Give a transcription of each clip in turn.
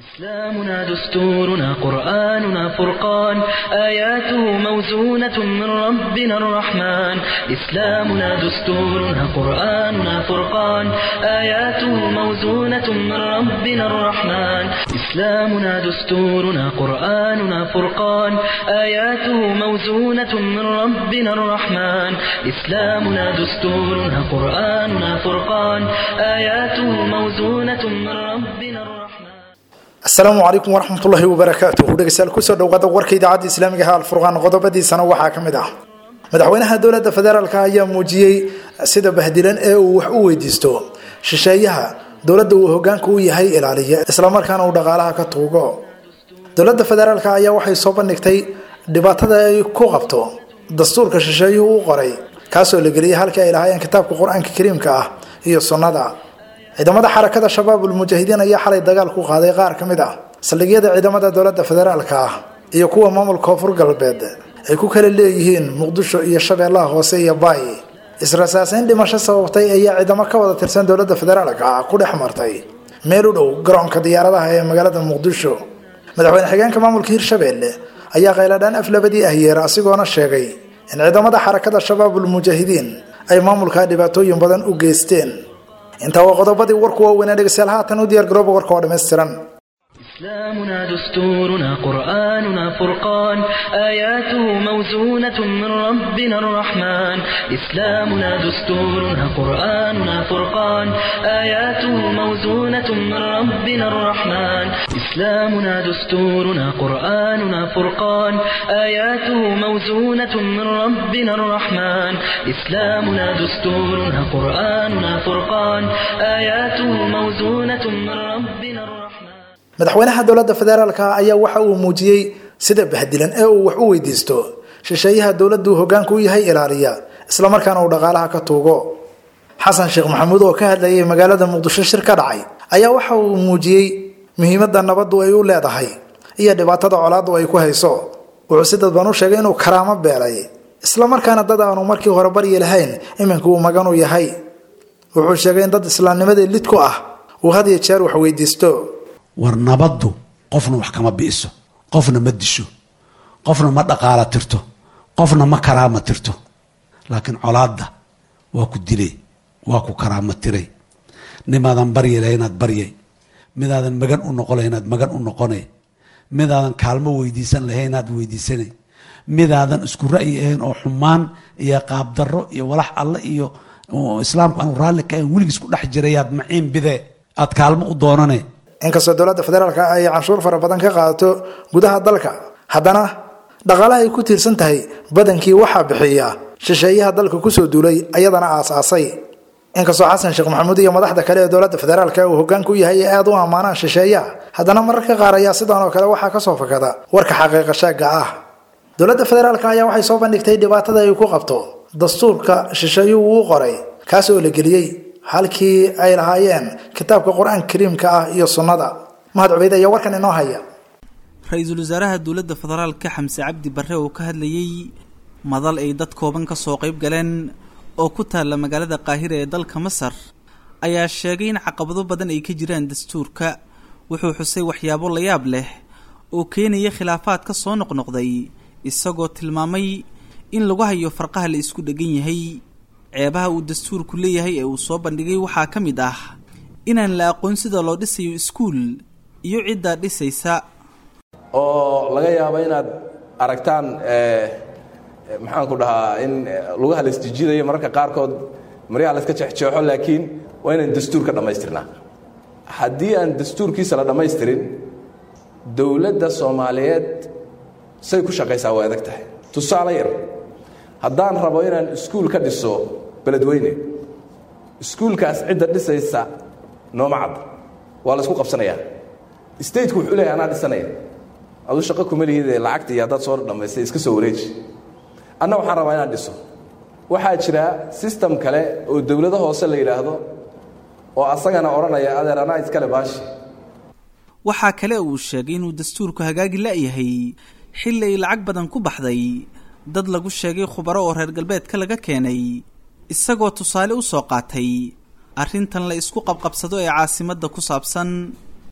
إسلامنا دستورنا قرآننا فرقان آياته موزونة من ربنا الرحمن إسلامنا دستورنا قرآننا فرقان آياته موزونة من ربنا الرحمن إسلامنا دستورنا قرآننا فرقان آياته موزونة من ربنا الرحمن إسلامنا دستورنا قرآننا فرقان آياته موزونة من ربنا الرحمن asalaamu calaykum waraxmatullaahi wabarakaatuhu dhegeystayaal kusoo dhowaada warka idaacadda islaamiga ah alfurqaan qodobadiisana waxaa ka mid ah madaxweynaha dowladda federaalk ayaa muujiyey sida bahdilan ee uu wax u weydiisto shisheeyaha dowladda uu hogaanka u yahay ilaaliya islamarkaana uu dhaqaalaha ka tuugo dowladda federaalk ayaa waxay soo bandhigtay dhibaatada ay ku qabto dastuurka shisheeyuhu u qoray kaasoo la geliyay halkii ay lahaayeen kitaabka qur-aanka kariimka ah iyo sunnada ciidamada xarakada shabaab ulmujaahidiin ayaa xalay dagaal ku qaaday qaar ka mid ah saldhigyada ciidamada dowladda federaalka ah iyo kuwa maamulka koonfur galbeed ay ku kala leeyihiin muqdisho iyo shabeellaha hoose iyo baay israsaasayn dhimasho sababtay ayaa ciidamo ka wada tirsan dowladda federaalka ah ku dhex martay meel u dhow garoonka diyaaradaha ee magaalada muqdisho madaxweyne xigeenka maamulka hirshabeelle ayaa khayladhaan aflabadii ah yeera asigoona sheegay in ciidamada xarakada shabaab ulmujaahidiin ay maamulka dhibaatooyin badan u geysteen intaa waa qodobadii warku waaweynaa dhegeystayaal haatan u diyaar garooba warka oo dhammaystiran إسلامنا دستورنا قرآننا فرقان آياته موزونة من ربنا الرحمن إسلامنا دستورنا قرآننا فرقان آياته موزونة من ربنا الرحمن إسلامنا دستورنا قرآننا فرقان آياته موزونة من ربنا الرحمن إسلامنا دستورنا قرآننا فرقان آياته موزونة من ربنا الرحمن madaxweynaha dowladda federaalka ayaa waxa uu muujiyey sida bahdilan ee uu wax u weydiisto shisheeyaha dowladdu hogaanka u yahay ilaaliya islamarkaana uu dhaqaalaha ka tuugo xasan sheekh maxamuud oo ka hadlayay magaalada muqdisho shir ka dhacay ayaa waxa uu muujiyey muhiimadda nabaddu ay u leedahay iyo dhibaatada colaaddu ay ku hayso wuxuu si dadban u sheegay inuu karaamo beelay islamarkaana dad aanu markii hore baryi lahayn iminka uu magan u yahay wuxuu sheegay in dad islaamnimadii lid ku ah uu had iyo jeer wax weydiisto war nabaddu qofna wax kama bi'iso qofna ma disho qofna ma dhaqaala tirto qofna ma karaama tirto laakiin colaadda waa ku dilay waa ku karaama tiray nimaadan baryi lahay inaad baryay midaadan magan u noqon lahay inaad magan u noqonay midaadan kaalmo weydiisan lahay inaad weydiisanay midaadan isku ra'yi ahayn oo xumaan iyo qaabdarro iyo walax alle iyo islaamku aanu raalli ka ahayn weligiis ku dhex jirayaad maciin bide aad kaalmo u doonane inkastoo dowladda federaalka ay canshuur fara badan ka qaadato gudaha dalka haddana dhaqaalaha ay ku tiirsan tahay badankii waxaa bixiya shisheeyaha dalka kusoo duulay ayadana aasaasay inkastoo xasan sheekh maxamuud iyo madaxda kale ee dowladda federaalka uu hogaanka u yahay ee aada u ammaanaan shisheeyaha haddana mararka qaar ayaa sidan oo kale waxaa kasoo fakada warka xaqiiqa sheega ah dowladda federaalka ayaa waxay soo bandhigtay dhibaatada ay ku qabto dastuurka shisheeyuhu uu qoray kaas oo la geliyey halkii ay lahaayeen kitaabka qur-aanka kariimka ah iyo sunnada mahad cubeyd ayaa warkan inoo haya ra-iisul wasaaraha dowladda federaalka xamse cabdi barre oo ka hadlayey madal ay dad kooban ka soo qayb galeen oo ku taalla magaalada qaahira ee dalka masar ayaa sheegay in caqabado badan ay ka jiraan dastuurka wuxuu xusay waxyaabo layaab leh oo keenaya khilaafaad ka soo noqnoqday isagoo tilmaamay in lagu hayo farqaha la isku dhegan yahay ceebaha uu dastuurku leeyahay ee uu soo bandhigay waxaa ka mid ah inaan la aqoon sida loo dhisayo iskuul iyo ciddaa dhisaysa oo laga yaabo inaad aragtaan maxaanku dhahaa in lugaha la isjijidayo mararka qaarkood maryaha la iska jeexjeexo laakiin waa inaan dastuurka dhammaystirnaa haddii aan dastuurkiisa la dhammaystirin dowladda soomaaliyeed say ku shaqaysaa way adag tahay tusaale yar haddaan rabo inaan iskuul ka dhiso beledweyne iskuulkaas cidda dhisaysa nooma cadda waa la isku qabsanayaa stateku wuxuu leeyahay anaa dhisanaya aduu shaqo kuma lihidee lacagta iyo haddaad soo dhammaystay iska soo wareeji anna waxaan rabaa inaan dhiso waxaa jira system kale oo dowlado hoose la yidhaahdo oo asagana odhanaya adeer anaa iskale baashi waxaa kale uu sheegay inuu dastuurku hagaagi la-yahay xilli ay lacag badan ku baxday dad lagu sheegay khubaro oo reer galbeedka laga keenay isagoo tusaale u soo qaatay arrintan la isku qabqabsado ee caasimadda ku saabsan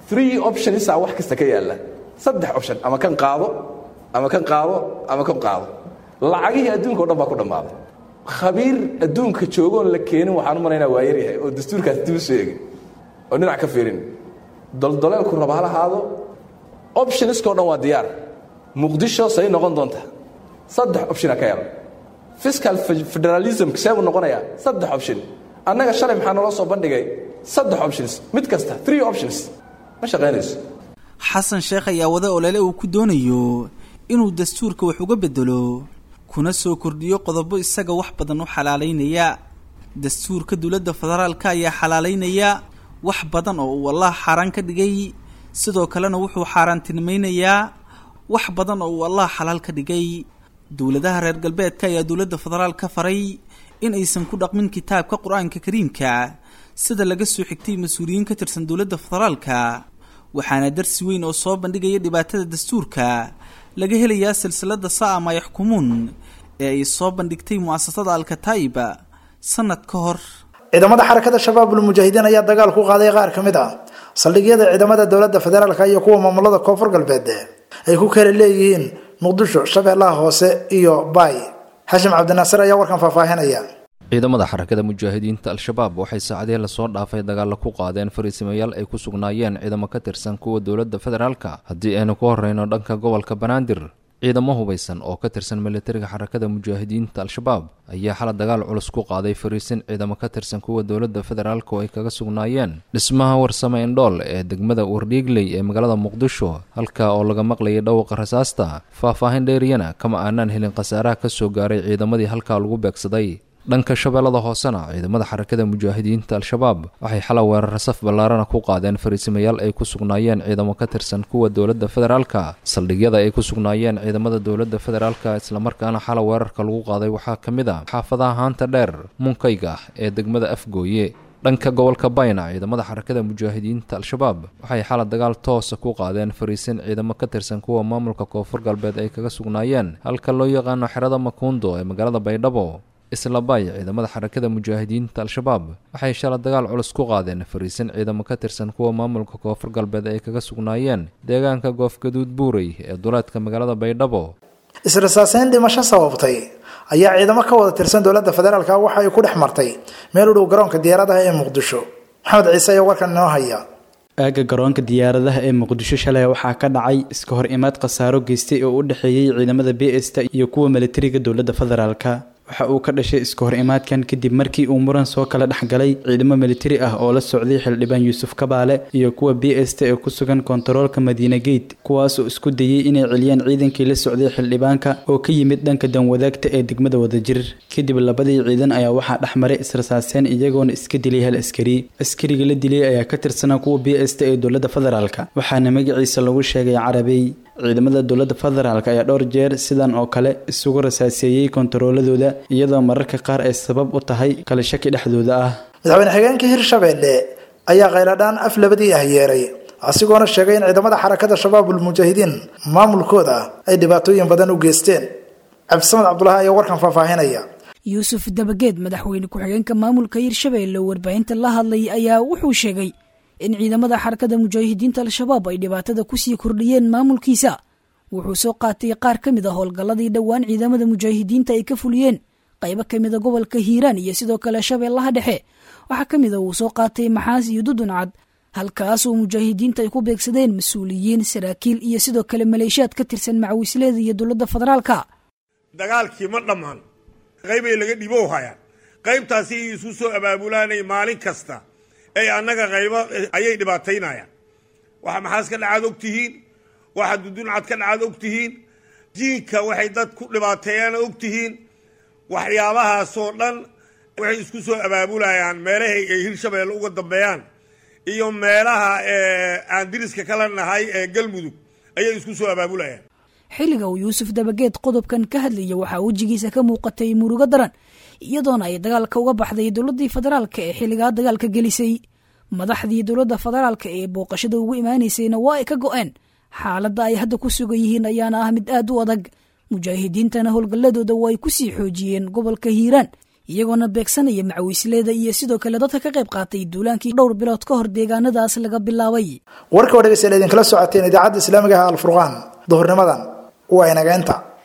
three optionisa wax kasta ka yaalla saddex option ama kan qaado ama kan qaado ama kan qaado lacagihii adduunka o dhan baa ku dhammaaday khabiir adduunka joogoon la keenin waxaan u malaynaa waa yaryahay oo dastuurkaas dib u soo egin oo dhinac ka fiirin doldoleelku raba ha lahaado optioniska o dhan waa diyaar muqdisho say noqon doontaa saddex optiona ka yaran fiscal federalism see buu noqonayaa saddex option annaga shalay maxaa naloo soo bandhigay saddex options mid kasta three options ma shaqaynayso xasan sheekh ayaa wada olole uu ku doonayo inuu dastuurka wax uga bedelo kuna soo kordhiyo qodobo isaga wax badan u xalaalaynaya dastuurka dowladda federaalka ayaa xalaalaynaya wax badan oo uu allah xaaraan ka dhigay sidoo kalena wuxuu xaaraantinimeynayaa wax badan oo uu allah xalaal ka dhigay dowladaha reer galbeedka ayaa dowladda federaal ka faray in aysan ku dhaqmin kitaabka qur-aanka kariimka sida laga soo xigtay mas-uuliyiin ka tirsan dowladda federaalka waxaana darsi weyn oo soo bandhigaya dhibaatada dastuurka laga helayaa silsilada saama yaxkumuun ee ay soo bandhigtay mu'asasada alkataa'iba sanad ka hor ciidamada xarakada shabaabul mujaahidiin ayaa dagaal ku qaaday qaar ka mid ah saldhigyada ciidamada dowladda federaalka iyo kuwa maamulada koonfur galbeed ay ku kala leeyihiin muqdisho shabeellaha hoose iyo baay xashim cabdinaasir ayaa warkan faahfaahinaya ciidamada xarakada mujaahidiinta al-shabaab waxay saacadihii lasoo dhaafay dagaalla ku qaadeen fariisimayaal ay ku sugnaayeen ciidamo ka tirsan kuwa dowladda federaalka haddii aynu ku horreyno dhanka gobolka banaadir ciidamo hubaysan oo ka tirsan militariga xarakada mujaahidiinta al-shabaab ayaa xala dagaal culus ku qaaday fariisin ciidamo ka tirsan kuwa dowladda federaalka oo ay kaga sugnaayeen dhismaha warsame indhool ee degmada wardhiigley ee magaalada muqdisho halka oo laga maqlayay dhawqa rasaasta faah-faahin dheeriyana kama aanaan helin khasaaraha ka soo gaaray ciidamadii halkaa lagu beegsaday dhanka shabeellada hoosena ciidamada xarakada mujaahidiinta al-shabaab waxay xala weerar saf ballaarana ku qaadeen fariisimayaal ay ku sugnaayeen ciidamo ka tirsan kuwa dowladda federaalka saldhigyada ay ku sugnaayeen ciidamada dowladda federaalka islamarkaana xala weerarka lagu qaaday waxaa ka mid a xaafadaha haanta dheer munkayga ee degmada afgooye dhanka gobolka bayna ciidamada xarakada mujaahidiinta al-shabaab waxay xala dagaal toosa ku qaadeen fariisin ciidamo ka tirsan kuwa maamulka koonfur galbeed ay kaga sugnaayeen halka loo yaqaano xerada makuundo ee magaalada baydhabo isla bay ciidamada xarakada mujaahidiinta al-shabaab waxay shala dagaal culus ku qaadeen fariisin ciidamo ka tirsan kuwa maamulka koonfur galbeed ay kaga sugnaayeen deegaanka goofgaduud buurey ee duleedka magaalada baydhabo israsaaseyn dhimasho sababtay ayaa ciidamo ka wada tirsan dowladda federaalka waxa ay ku dhex martay meel u dhow garoonka diyaaradaha ee muqdisho maxamed ciise ayaa warkan inoo haya aagga garoonka diyaaradaha ee muqdisho shalay waxaa ka dhacay iska hor imaad khasaaro geystay oo u dhexeeyey ciidamada b sta iyo kuwa militariga dowladda federaalka waxa uu ka dhashay iska hor imaadkan kadib markii uu muran soo kala dhex galay ciidamo militari ah oo la socday xildhibaan yuusuf kabaale iyo kuwa b sta ee ku sugan kontaroolka madiina gate kuwaasoo isku dayey inay celiyaan ciidankii la socday xildhibaanka oo ka yimid dhanka danwadaagta ee degmada wadajir kadib labadii ciidan ayaa waxaa dhex maray israsaaseen iyagoona iska dilay hal askari askariga la dilay ayaa ka tirsanaa kuwa b sta ee dowladda federaalka waxaana magaciisa lagu sheegay carabey ciidamada dowladda federaalk ayaa dhowr jeer sidan oo kale isugu rasaaseeyey kontarooladooda iyadoo mararka qaar ay sabab u tahay kala shaki dhexdooda ah madaxweyne xigeenka hirshabeelle ayaa khayladhaan af labadii ah yeeray asigoona sheegay in ciidamada xarakada shabaabul mujaahidiin maamulkooda ay dhibaatooyin badan u geysteen cabdisamed cabdulahi ayaa warkan faahfaahinaya yuusuf dabageed madaxweyne ku-xigeenka maamulka hirshabeelle oo warbaahinta la hadlay ayaa wuxuu sheegay in ciidamada xarakada mujaahidiinta al-shabaab ay dhibaatada kusii kordhiyeen maamulkiisa wuxuu soo qaatay qaar ka mid a howlgalladii dhowaan ciidamada mujaahidiinta ay ka fuliyeen qaybo ka mida gobolka hiiraan iyo sidoo kale shabeellaha dhexe waxaa ka mid a uu soo qaatay maxaas iyo duduncad halkaasoo mujaahidiinta ay ku beegsadeen mas-uuliyiin saraakiil iyo sidoo kale maleeshiyaad ka tirsan macawisleeda iyo dowladda federaalka dagaalkii ma dhammaan qaybay laga dhibow hayaan qaybtaasi ay isu soo abaabulaanay maalin kasta ay annaga qaybo ayay dhibaataynayaan waxa maxaas ka dhacaad og tihiin waxa duduncad ka dhacaad og tihiin jiinka waxay dad ku dhibaateeyaan og tihiin waxyaabahaasoo dhan waxay isku soo abaabulayaan meelahay ay hirshabeelle uga dambeeyaan iyo meelaha aan diriska kala nahay ee galmudug ayay isku soo abaabulayaan xilliga uu yuusuf dabageed qodobkan ka hadlaya waxaa wejigiisa ka muuqatay murugo daran iyadoona ay dagaalka uga baxday dowladii federaalka ee xilligaa dagaalka gelisay madaxdii dowladda federaalka ee booqashada ugu imaanaysayna waa ay ka go-een xaaladda ay hadda ku sugan yihiin ayaana ah mid aad u adag mujaahidiintana howlgalladooda waa ay kusii xoojiyeen gobolka hiiraan iyagoona beegsanaya macawiisleeda iyo sidoo kale dadka ka qayb qaatay duulaankii dhowr bilood ka hor deegaanadaas laga bilaabay warka oo dhegeystayaal idinkala socoteen idaacadda islaamiga ah alfurqaan duhurnimadan waa inageenta